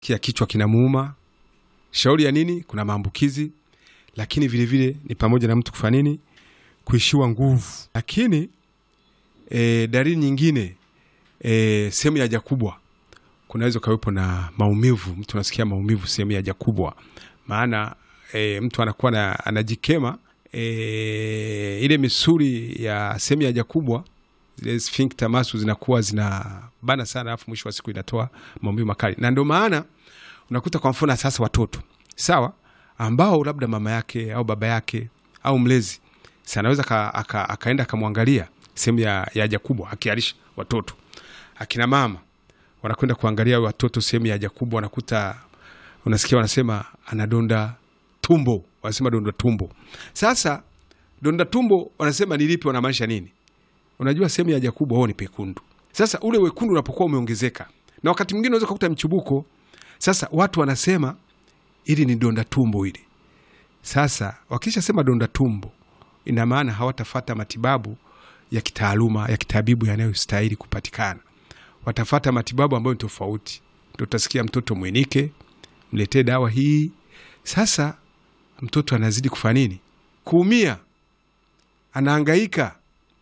kia kichwa kinamuuma. Shauri ya nini? Kuna maambukizi, lakini vilevile vile, ni pamoja na mtu kufanya nini? Kuishiwa nguvu. Lakini e, dalili nyingine e, sehemu ya haja kubwa kunaweza ukawepo na maumivu. Mtu anasikia maumivu sehemu ya haja kubwa, maana e, mtu anakuwa na, anajikema e, ile misuli ya sehemu ya haja kubwa zile sphincter muscles zinakuwa zinabana sana, alafu mwisho wa siku inatoa maumivu makali, na ndio maana unakuta kwa mfano sasa watoto sawa, ambao labda mama yake au baba yake au mlezi si anaweza ka, aka, akaenda akamwangalia sehemu ya haja kubwa akiarisha watoto. Akina mama wanakwenda kuangalia watoto sehemu ya haja kubwa, wanakuta unasikia wanasema anadonda tumbo, wanasema donda tumbo. Sasa donda tumbo wanasema ni lipi? Wanamaanisha nini? Unajua sehemu ya haja kubwa huo ni pekundu. Sasa ule wekundu unapokuwa umeongezeka, na wakati mwingine unaweza kukuta mchubuko. Sasa watu wanasema ili ni donda tumbo hili. Sasa wakishasema donda tumbo, ina maana hawatafata matibabu ya kitaaluma ya kitabibu yanayostahili kupatikana. Watafata matibabu ambayo ni tofauti, ndo utasikia mtoto mwenike, mletee dawa hii. Sasa mtoto anazidi kufanya nini? Kuumia, anaangaika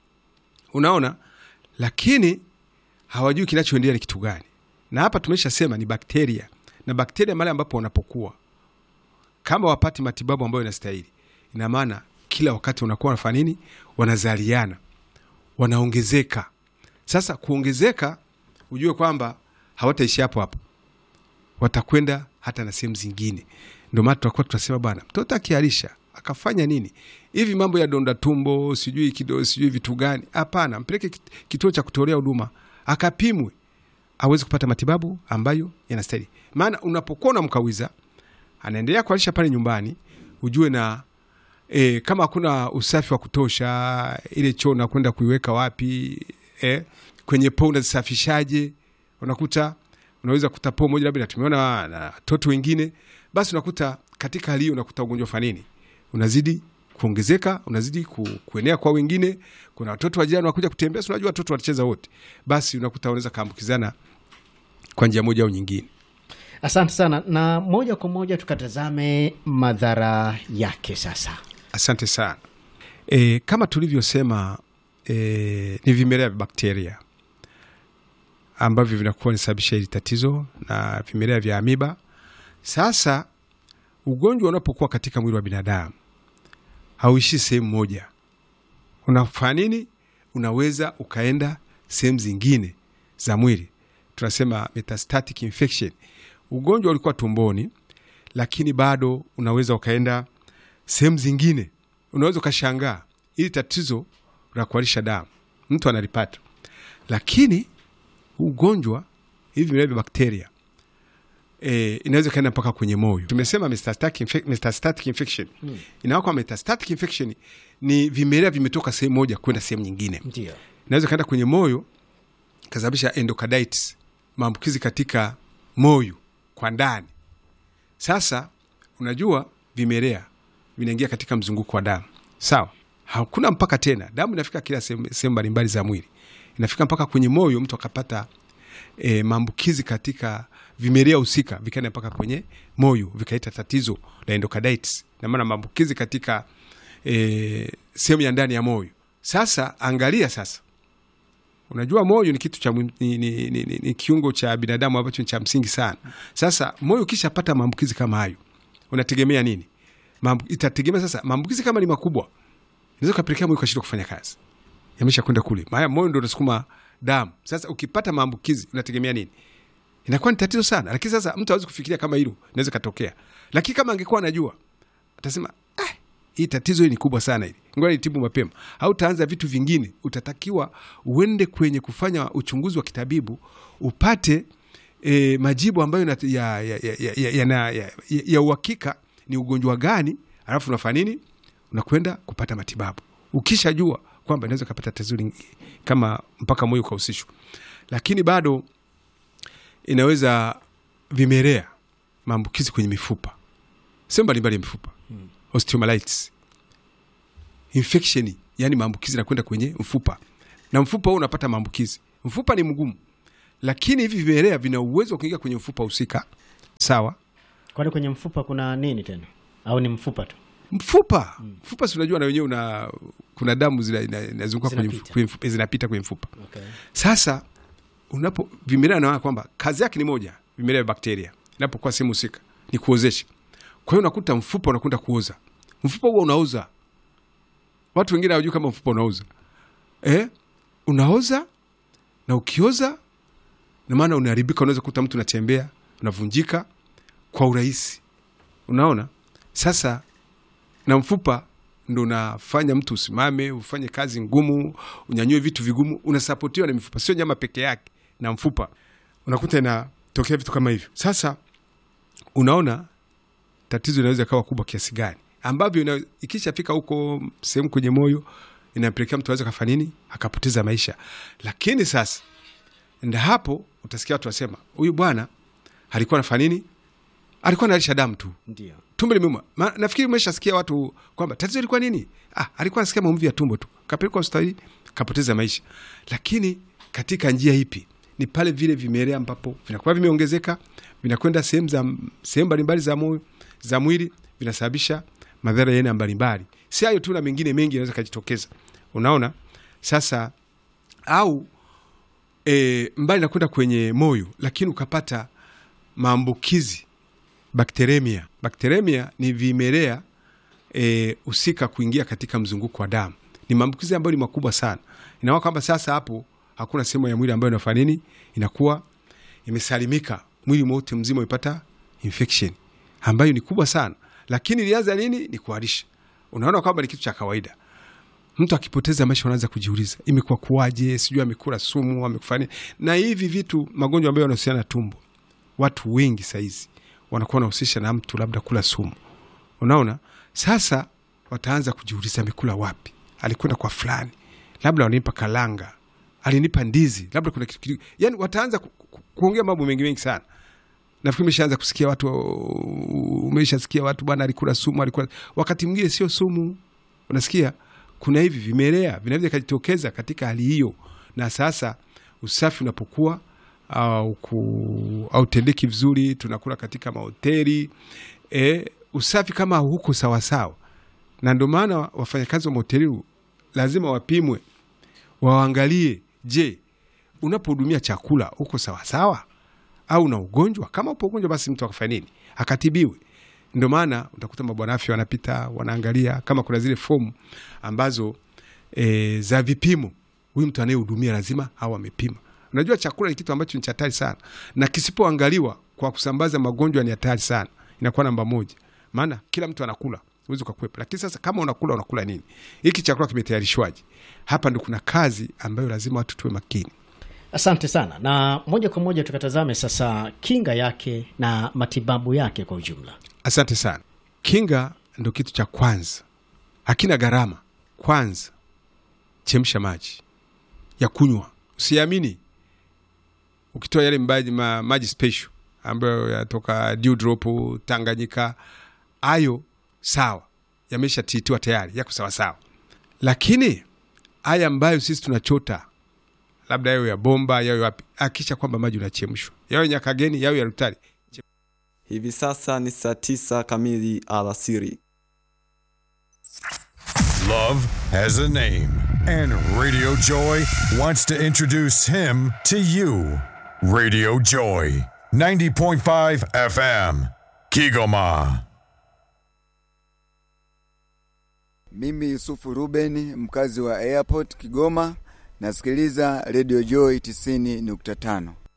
Unaona, lakini hawajui kinachoendelea ni kitu gani. Na hapa tumeshasema ni bakteria, na bakteria mahali ambapo wanapokuwa, kama wapati matibabu ambayo inastahili, ina maana kila wakati unakuwa wanafanya nini? Wanazaliana, wanaongezeka. Sasa kuongezeka, ujue kwamba hawataishi hapo hapo, watakwenda hata na sehemu zingine. Ndio maana tutakuwa tunasema bwana, mtoto akiarisha akafanya nini hivi mambo ya donda tumbo sijui kido sijui vitu gani? Hapana, mpeleke kituo cha kutolea huduma akapimwe, aweze kupata matibabu ambayo yanastahili. Maana unapokuwa unamkawiza anaendelea kualisha pale nyumbani, ujue na e, kama hakuna usafi wa kutosha, ile choo nakwenda kuiweka wapi? E, kwenye poo unazisafishaje? Unakuta unaweza kuta poo moja labda natumiwa na watoto wengine, basi unakuta katika hali hiyo unakuta ugonjwa fanini unazidi kuongezeka unazidi ku, kuenea kwa wengine. Kuna watoto wa jirani wanakuja kutembea, si unajua watoto wanacheza wote, basi unakuta unaweza kaambukizana kwa njia moja au nyingine. Asante sana, na moja kwa moja tukatazame madhara yake sasa. Asante sana. E, kama tulivyosema e, ni vimelea vya bakteria ambavyo vinakuwa nisababisha hili tatizo na vimelea vya amiba. Sasa ugonjwa unapokuwa katika mwili wa binadamu hauishi sehemu moja. Unafanya nini? Unaweza ukaenda sehemu zingine za mwili, tunasema metastatic infection. Ugonjwa ulikuwa tumboni, lakini bado unaweza ukaenda sehemu zingine. Unaweza ukashangaa ili tatizo la kuharisha damu mtu analipata, lakini ugonjwa hivi vimelea vya bakteria E, inaweza ikaenda mpaka kwenye moyo. Tumesema metastatic infec metastatic infection hmm. Inakuwa kwa metastatic infection ni vimelea vimetoka sehemu moja kwenda sehemu nyingine, ndio inaweza kaenda kwenye moyo kasababisha endocarditis, maambukizi katika moyo kwa ndani. Sasa unajua vimelea vinaingia katika mzunguko wa damu, sawa? Hakuna mpaka tena, damu inafika kila sehemu mbalimbali za mwili, inafika mpaka kwenye moyo, mtu akapata e, maambukizi katika vimelea husika vikaenda mpaka kwenye moyo vikaleta tatizo la endocarditis, na maana maambukizi katika e, sehemu ya ndani ya moyo. Sasa angalia sasa, unajua moyo ni kitu cha ni, ni, ni, ni, ni kiungo cha binadamu ambacho ni cha msingi sana. Sasa moyo ukishapata maambukizi kama hayo, unategemea nini? Mambu, itategemea sasa, maambukizi kama ni makubwa inaweza kupelekea moyo kashindwa kufanya kazi, yamesha kwenda kule, maana moyo ndo unasukuma damu. Sasa ukipata maambukizi unategemea nini? Inakuwa ni tatizo sana. Lakini sasa mtu hawezi kufikiria kama hilo inaweza katokea, lakini kama angekuwa anajua atasema ah, hii tatizo hili ni kubwa sana, hili ngoja nitibu mapema. Au utaanza vitu vingine, utatakiwa uende kwenye kufanya uchunguzi wa kitabibu upate e, majibu ambayo ya, ya, ya, ya, ya, ya, ya, ya uhakika ni ugonjwa gani, alafu unafanya nini? Unakwenda kupata matibabu ukishajua kwamba inaweza kapata tatizo kama mpaka moyo ukahusishwa, lakini bado inaweza vimelea maambukizi kwenye mifupa sehemu mbalimbali ya mifupa hmm. Osteomyelitis infection, yani maambukizi nakwenda kwenye mfupa na mfupa huo unapata maambukizi. Mfupa ni mgumu, lakini hivi vimelea vina uwezo wa kuingia kwenye mfupa husika sawa Kwani kwenye mfupa kuna nini tena, au ni mfupa tu? mfupa mfupa si unajua na wenyewe una kuna damu zina- ina- inazunguka kwenye Zinapita. mfu- kwenye mfupa zinapita kwenye mfupa Okay. sasa unapo vimelea naona kwamba kazi yake ni moja vimelea vya bakteria inapokuwa sehemu husika ni kuozesha kwa hiyo unakuta mfupa unakwenda kuoza mfupa huo unaoza watu wengine hawajui kama mfupa unaoza eh? unaoza na ukioza na maana unaharibika unaweza kuta mtu unatembea unavunjika kwa urahisi unaona sasa na mfupa ndo unafanya mtu usimame ufanye kazi ngumu unyanyue vitu vigumu unasapotiwa na mifupa sio nyama peke yake na mfupa unakuta inatokea vitu kama hivyo sasa unaona tatizo inaweza kawa kubwa kiasi gani ambavyo ina- ikishafika huko sehemu kwenye moyo inampelekea mtu aweza kafanya nini akapoteza maisha lakini sasa nda hapo utasikia watu wasema huyu bwana alikuwa anafanya nini alikuwa analisha damu tu Ndio. tumbo limeuma. Ma- Nafikiri umeshasikia watu kwamba tatizo ilikuwa nini? Ah, alikuwa anasikia maumivu ya tumbo tu, kapelekwa hospitali kapoteza maisha. Lakini katika njia ipi? Ni pale vile vimelea ambapo vinakuwa vimeongezeka, vinakwenda sehemu za sehemu mbalimbali za moyo za mwili, vinasababisha madhara ya aina mbalimbali. Si hayo tu, na mengine mengi yanaweza kujitokeza. Unaona sasa, au e, mbali na kwenda kwenye moyo, lakini ukapata maambukizi bakteremia. Bakteremia ni vimelea eh, husika kuingia katika mzunguko wa damu. Ni maambukizi ambayo ni makubwa sana. Inaona kwamba sasa hapo hakuna sehemu ya mwili ambayo inafanya nini, inakuwa imesalimika, mwili wote mzima umepata infection ambayo ni kubwa sana, lakini ilianza lini? Ni kuharisha. Unaona kwamba ni kitu cha kawaida. Mtu akipoteza maisha, unaanza kujiuliza imekuwa kuwaje? Sijui amekula sumu, amekufanya nini? na hivi vitu, magonjwa ambayo yanahusiana na tumbo watu wengi sahizi wanakuwa wanahusisha na mtu labda kula sumu. Unaona, sasa wataanza kujiuliza amekula wapi, alikwenda kwa fulani, labda wananipa kalanga, alinipa ndizi, labda kuna kitu kitu, yani wataanza ku, ku, kuongea mambo mengi mengi sana. Nafikiri umeshaanza kusikia watu, umeshasikia watu bwana alikula sumu, alikula. Wakati mwingine sio sumu, unasikia kuna hivi vimelea vinaweza vikajitokeza katika hali hiyo, na sasa usafi unapokuwa au ku- hautendeki vizuri, tunakula katika mahoteli e, usafi kama huko sawasawa, na ndio maana wafanyakazi wa mahoteli lazima wapimwe, waangalie, je, unapohudumia chakula uko sawasawa au na ugonjwa? Kama upo ugonjwa, basi mtu akafanya nini? Akatibiwe. Ndio maana utakuta mabwana afya wanapita wanaangalia kama kuna zile fomu ambazo e, za vipimo. Huyu mtu anayehudumia lazima au amepima. Unajua chakula ni kitu ambacho ni cha hatari sana, na kisipoangaliwa kwa kusambaza magonjwa ni hatari sana, inakuwa namba moja, maana kila mtu anakula, huwezi ukakwepa. Lakini sasa kama unakula, unakula nini? Hiki chakula kimetayarishwaje? Hapa ndo kuna kazi ambayo lazima watu tuwe makini. Asante sana, na moja kwa moja tukatazame sasa kinga yake na matibabu yake kwa ujumla. Asante sana. Kinga ndo kitu cha kwanza, hakina gharama. Kwanza chemsha maji ya kunywa, usiamini ukitoa yale maji, ma, maji special ambayo yatoka Dewdrop Tanganyika, hayo sawa, yameshatitiwa tayari, yako sawasawa. Lakini haya ambayo sisi tunachota labda yayo ya bomba yayo wapi, hakikisha kwamba maji unachemshwa, yayo Nyakageni yayo ya Rutari, Hivi sasa ni saa tisa kamili alasiri. Love has a name, and Radio Joy wants to introduce him to you. Radio Joy, 90.5 FM, Kigoma. Mimi Yusufu Ruben, mkazi wa Airport Kigoma, nasikiliza Radio Joy 90.5.